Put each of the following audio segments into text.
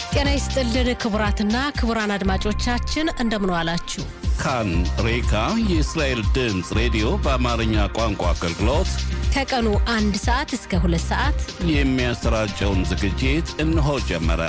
ጤና ይስጥልን ክቡራትና ክቡራን አድማጮቻችን እንደምን ዋላችሁ። ካን ሬካ የእስራኤል ድምፅ ሬዲዮ በአማርኛ ቋንቋ አገልግሎት ከቀኑ አንድ ሰዓት እስከ ሁለት ሰዓት የሚያሰራጨውን ዝግጅት እነሆ ጀመረ።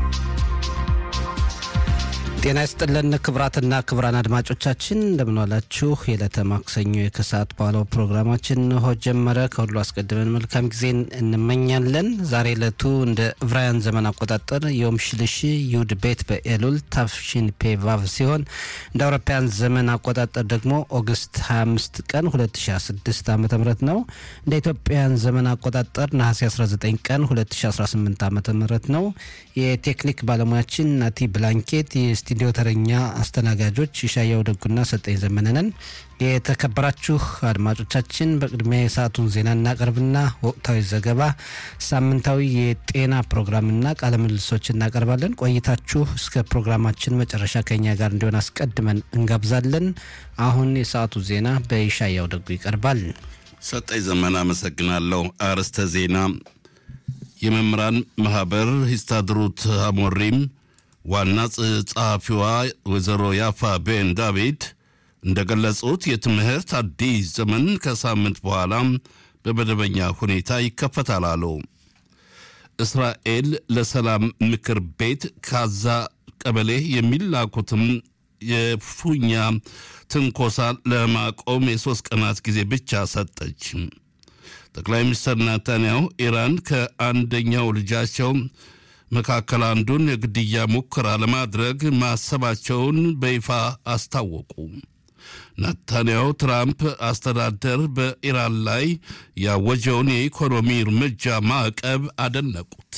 ጤና ይስጥልን ክቡራትና ክቡራን አድማጮቻችን እንደምንዋላችሁ። የዕለተ ማክሰኞ የከሰዓት በኋላው ፕሮግራማችን እንሆ ጀመረ። ከሁሉ አስቀድመን መልካም ጊዜን እንመኛለን። ዛሬ ዕለቱ እንደ ዕብራውያን ዘመን አቆጣጠር የዮም ሽልሽ ዩድ ቤት በኤሉል ታፍሺን ፔቫቭ ሲሆን እንደ አውሮፓውያን ዘመን አቆጣጠር ደግሞ ኦገስት 25 ቀን 2016 ዓ ም ነው። እንደ ኢትዮጵያውያን ዘመን አቆጣጠር ነሐሴ 19 ቀን 2018 ዓ ም ነው። የቴክኒክ ባለሙያችን ናቲ ብላንኬት የስቱዲዮ ተረኛ አስተናጋጆች ይሻያው ደጉና ሰጠኝ ዘመነንን። የተከበራችሁ አድማጮቻችን በቅድሚያ የሰዓቱን ዜና እናቀርብና ወቅታዊ ዘገባ፣ ሳምንታዊ የጤና ፕሮግራምና ቃለ ምልልሶች እናቀርባለን። ቆይታችሁ እስከ ፕሮግራማችን መጨረሻ ከኛ ጋር እንዲሆን አስቀድመን እንጋብዛለን። አሁን የሰዓቱ ዜና በይሻያው ደጉ ይቀርባል። ሰጠኝ ዘመን አመሰግናለሁ። አርዕስተ ዜና የመምህራን ማህበር ሂስታድሩት አሞሪም ዋና ጸሐፊዋ ወይዘሮ ያፋ ቤን ዳቪድ እንደገለጹት የትምህርት አዲስ ዘመን ከሳምንት በኋላ በመደበኛ ሁኔታ ይከፈታል አሉ። እስራኤል ለሰላም ምክር ቤት ካዛ ቀበሌ የሚላኩትም የፉኛ ትንኮሳ ለማቆም የሦስት ቀናት ጊዜ ብቻ ሰጠች። ጠቅላይ ሚኒስትር ናታንያሁ ኢራን ከአንደኛው ልጃቸው መካከል አንዱን የግድያ ሙከራ ለማድረግ ማሰባቸውን በይፋ አስታወቁ። ናታንያሁ ትራምፕ አስተዳደር በኢራን ላይ ያወጀውን የኢኮኖሚ እርምጃ ማዕቀብ አደነቁት።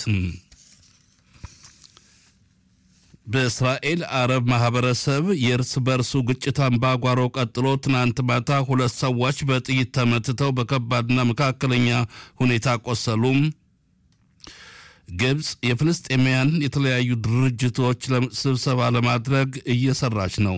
በእስራኤል አረብ ማህበረሰብ የእርስ በርሱ ግጭት አምባጓሮ ቀጥሎ ትናንት ማታ ሁለት ሰዎች በጥይት ተመትተው በከባድና መካከለኛ ሁኔታ ቆሰሉም። ግብፅ የፍልስጤማውያን የተለያዩ ድርጅቶች ስብሰባ ለማድረግ እየሰራች ነው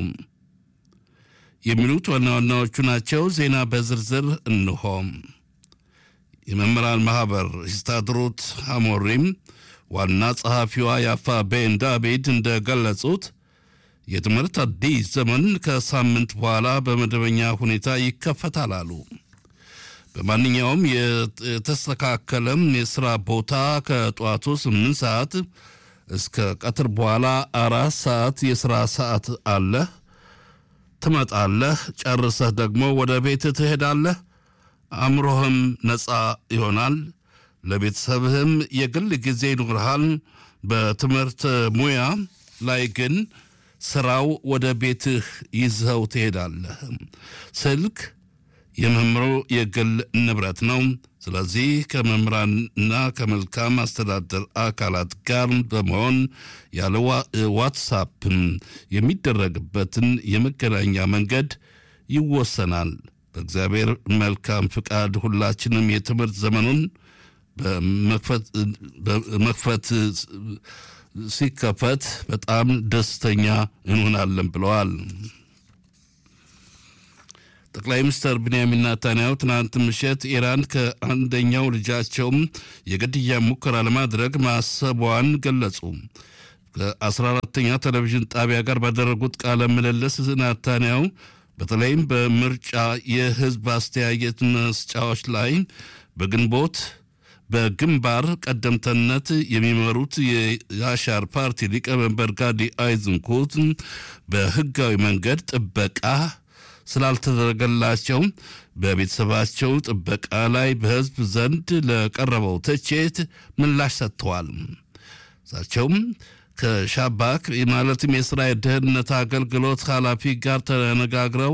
የሚሉት ዋና ዋናዎቹ ናቸው። ዜና በዝርዝር እንሆ። የመምህራን ማህበር ሂስታድሩት አሞሪም ዋና ጸሐፊዋ ያፋ ቤን ዳቪድ እንደገለጹት የትምህርት አዲስ ዘመን ከሳምንት በኋላ በመደበኛ ሁኔታ ይከፈታል አሉ። በማንኛውም የተስተካከለም የሥራ ቦታ ከጠዋቱ ስምንት ሰዓት እስከ ቀትር በኋላ አራት ሰዓት የሥራ ሰዓት አለህ። ትመጣለህ፣ ጨርሰህ ደግሞ ወደ ቤት ትሄዳለህ። አእምሮህም ነፃ ይሆናል። ለቤተሰብህም የግል ጊዜ ይኖርሃል። በትምህርት ሙያ ላይ ግን ስራው ወደ ቤትህ ይዘው ትሄዳለህ። ስልክ የመምህሩ የግል ንብረት ነው። ስለዚህ ከመምህራንና ከመልካም አስተዳደር አካላት ጋር በመሆን ያለ ዋትሳፕ የሚደረግበትን የመገናኛ መንገድ ይወሰናል። በእግዚአብሔር መልካም ፍቃድ ሁላችንም የትምህርት ዘመኑን በመክፈት ሲከፈት በጣም ደስተኛ እንሆናለን ብለዋል። ጠቅላይ ሚኒስትር ብንያሚን ናታንያሁ ትናንት ምሽት ኢራን ከአንደኛው ልጃቸውም የግድያ ሙከራ ለማድረግ ማሰቧን ገለጹ። ከ14ተኛ ቴሌቪዥን ጣቢያ ጋር ባደረጉት ቃለ ምልልስ ናታንያሁ በተለይም በምርጫ የህዝብ አስተያየት መስጫዎች ላይ በግንቦት በግንባር ቀደምተነት የሚመሩት የያሻር ፓርቲ ሊቀመንበር ጋዲ አይዝንኩት በህጋዊ መንገድ ጥበቃ ስላልተደረገላቸው በቤተሰባቸው ጥበቃ ላይ በህዝብ ዘንድ ለቀረበው ትችት ምላሽ ሰጥተዋል። እሳቸውም ከሻባክ ማለትም የእስራኤል ደህንነት አገልግሎት ኃላፊ ጋር ተነጋግረው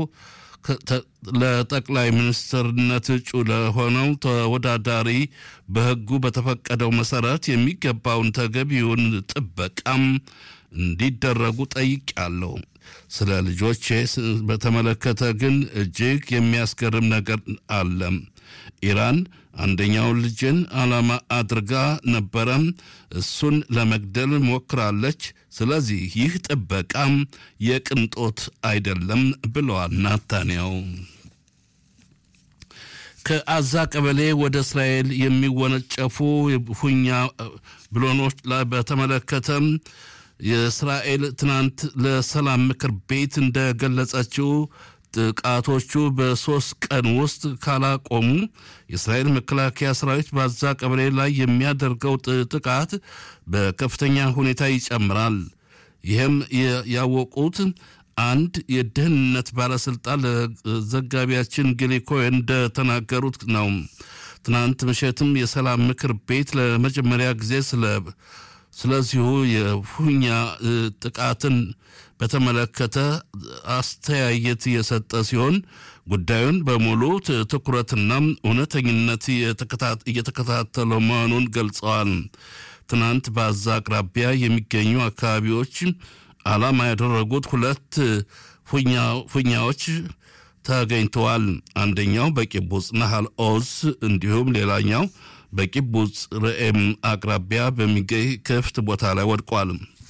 ለጠቅላይ ሚኒስትርነት እጩ ለሆነው ተወዳዳሪ በህጉ በተፈቀደው መሰረት የሚገባውን ተገቢውን ጥበቃም እንዲደረጉ ጠይቄያለሁ። ስለ ልጆቼ በተመለከተ ግን እጅግ የሚያስገርም ነገር አለ። ኢራን አንደኛውን ልጅን ዓላማ አድርጋ ነበረ። እሱን ለመግደል ሞክራለች። ስለዚህ ይህ ጥበቃም የቅንጦት አይደለም ብለዋል ናታንያው። ከአዛ ቀበሌ ወደ እስራኤል የሚወነጨፉ ሁኛ ብሎኖች ላይ በተመለከተም የእስራኤል ትናንት ለሰላም ምክር ቤት እንደገለጸችው ጥቃቶቹ በሶስት ቀን ውስጥ ካላቆሙ የእስራኤል መከላከያ ሰራዊት በአዛ ቀበሌ ላይ የሚያደርገው ጥቃት በከፍተኛ ሁኔታ ይጨምራል። ይህም ያወቁት አንድ የደህንነት ባለስልጣን ለዘጋቢያችን ጊሊ ኮሄን እንደተናገሩት ነው። ትናንት ምሽትም የሰላም ምክር ቤት ለመጀመሪያ ጊዜ ስለ ስለዚሁ የሁኛ ጥቃትን በተመለከተ አስተያየት የሰጠ ሲሆን ጉዳዩን በሙሉ ትኩረትና እውነተኝነት እየተከታተለው መሆኑን ገልጸዋል። ትናንት በአዛ አቅራቢያ የሚገኙ አካባቢዎች ዓላማ ያደረጉት ሁለት ፉኛዎች ተገኝተዋል። አንደኛው በቂቡጽ ናሃል ኦዝ እንዲሁም ሌላኛው በቂቡጽ ርኤም አቅራቢያ በሚገኝ ክፍት ቦታ ላይ ወድቋል።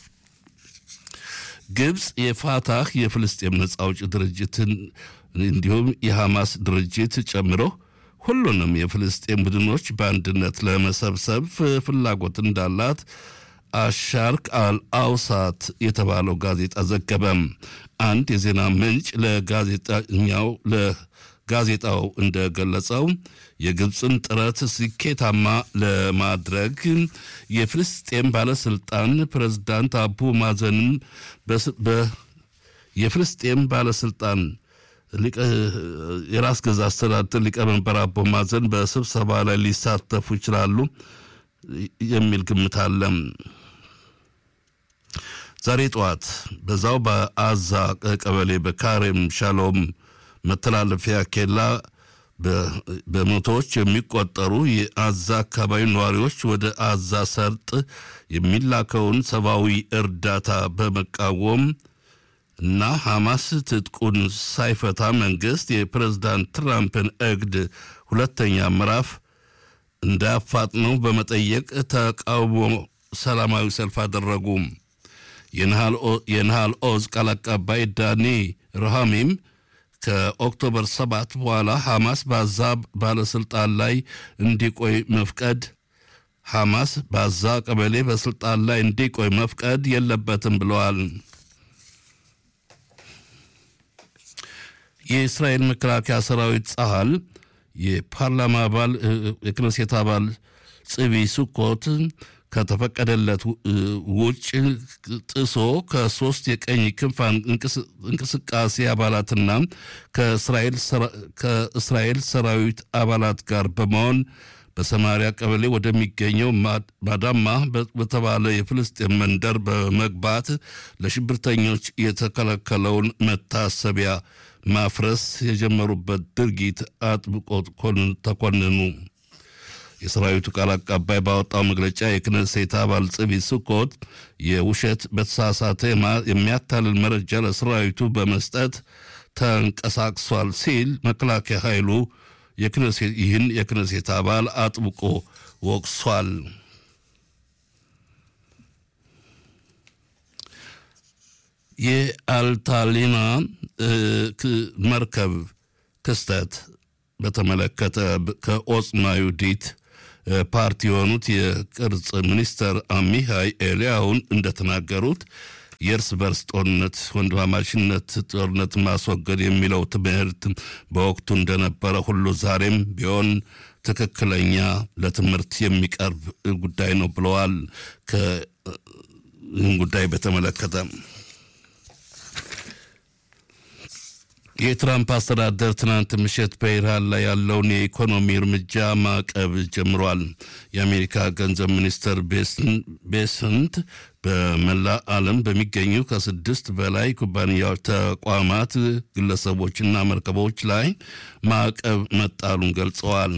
ግብፅ የፋታህ የፍልስጤም ነጻ አውጪ ድርጅትን እንዲሁም የሐማስ ድርጅት ጨምሮ ሁሉንም የፍልስጤም ቡድኖች በአንድነት ለመሰብሰብ ፍላጎት እንዳላት አሻርክ አልአውሳት የተባለው ጋዜጣ ዘገበ። አንድ የዜና ምንጭ ለጋዜጠኛው ለጋዜጣው እንደገለጸው የግብፅን ጥረት ስኬታማ ለማድረግ የፍልስጤም ባለስልጣን ፕሬዝዳንት አቡ ማዘንም የፍልስጤም ባለስልጣን የራስ ገዛ አስተዳደር ሊቀመንበር አቦ ማዘን በስብሰባ ላይ ሊሳተፉ ይችላሉ የሚል ግምት አለ። ዛሬ ጠዋት በዛው በአዛ ቀበሌ በካሬም ሻሎም መተላለፊያ ኬላ በመቶዎች የሚቆጠሩ የአዛ አካባቢ ነዋሪዎች ወደ አዛ ሰርጥ የሚላከውን ሰብአዊ እርዳታ በመቃወም እና ሐማስ ትጥቁን ሳይፈታ መንግስት የፕሬዝዳንት ትራምፕን እቅድ ሁለተኛ ምዕራፍ እንዳያፋጥነው በመጠየቅ ተቃውሞ ሰላማዊ ሰልፍ አደረጉ። የነሃል ኦዝ ቃል አቀባይ ዳኒ ረሃሚም ከኦክቶበር ሰባት በኋላ ሐማስ በአዛ ባለስልጣን ላይ እንዲቆይ መፍቀድ ሐማስ በአዛ ቀበሌ በስልጣን ላይ እንዲቆይ መፍቀድ የለበትም ብለዋል። የእስራኤል መከላከያ ሰራዊት ጸሃል የፓርላማ አባል የክነሴት አባል ጽቢ ሱኮት ከተፈቀደለት ውጭ ጥሶ ከሶስት የቀኝ ክንፍ እንቅስቃሴ አባላትና ከእስራኤል ሰራዊት አባላት ጋር በመሆን በሰማሪያ ቀበሌ ወደሚገኘው ማዳማ በተባለ የፍልስጤም መንደር በመግባት ለሽብርተኞች የተከለከለውን መታሰቢያ ማፍረስ የጀመሩበት ድርጊት አጥብቆ ተኮንኑ። የሰራዊቱ ቃል አቀባይ ባወጣው መግለጫ የክነሴት አባል ጽቢ ስኮት የውሸት በተሳሳተ የሚያታልል መረጃ ለሰራዊቱ በመስጠት ተንቀሳቅሷል ሲል መከላከያ ኃይሉ ይህን የክነሴት አባል አጥብቆ ወቅሷል። የአልታሊና መርከብ ክስተት በተመለከተ ከኦጽማ ይሁዲት ፓርቲ የሆኑት የቅርጽ ሚኒስተር አሚሃይ ኤልያውን እንደተናገሩት የእርስ በርስ ጦርነት ወንድማማችነት ጦርነት ማስወገድ የሚለው ትምህርት በወቅቱ እንደነበረ ሁሉ ዛሬም ቢሆን ትክክለኛ ለትምህርት የሚቀርብ ጉዳይ ነው ብለዋል። ይህን ጉዳይ በተመለከተ የትራምፕ አስተዳደር ትናንት ምሽት በኢራን ላይ ያለውን የኢኮኖሚ እርምጃ ማዕቀብ ጀምሯል። የአሜሪካ ገንዘብ ሚኒስትር ቤስንት በመላ ዓለም በሚገኙ ከስድስት በላይ ኩባንያዎች፣ ተቋማት፣ ግለሰቦችና መርከቦች ላይ ማዕቀብ መጣሉን ገልጸዋል።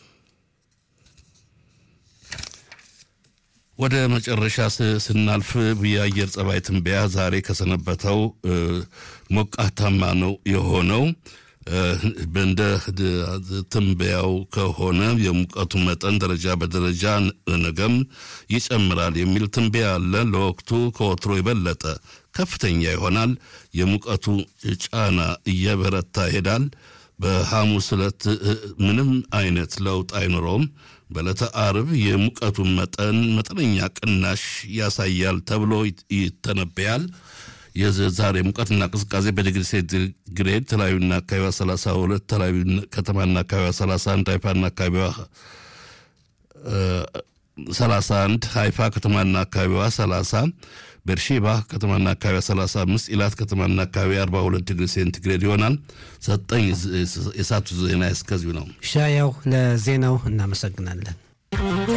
ወደ መጨረሻ ስናልፍ የአየር ጸባይ ትንበያ ዛሬ ከሰነበተው ሞቃታማ ነው የሆነው። እንደ ትንበያው ከሆነ የሙቀቱ መጠን ደረጃ በደረጃ ነገም ይጨምራል የሚል ትንበያ አለ። ለወቅቱ ከወትሮ የበለጠ ከፍተኛ ይሆናል። የሙቀቱ ጫና እየበረታ ይሄዳል። በሐሙስ ዕለት ምንም አይነት ለውጥ አይኖረውም። በዕለተ አርብ የሙቀቱን መጠን መጠነኛ ቅናሽ ያሳያል ተብሎ ይተነበያል። የዛሬ ሙቀትና ቅዝቃዜ በዲግሪ ሴንቲግሬድ ተለያዩና አካባቢዋ 32 ተለያዩ ከተማና አካባቢዋ 31 ሃይፋና አካባቢዋ 31 ሃይፋ ከተማና አካባቢዋ 30 ቤርሼባ ከተማና አካባቢዋ 35 ኢላት ከተማና አካባቢ 42 ዲግሪ ሴንቲግሬድ ይሆናል። ሰጠኝ የሳቱ ዜና እስከዚሁ ነው። ሻያው ለዜናው እናመሰግናለን።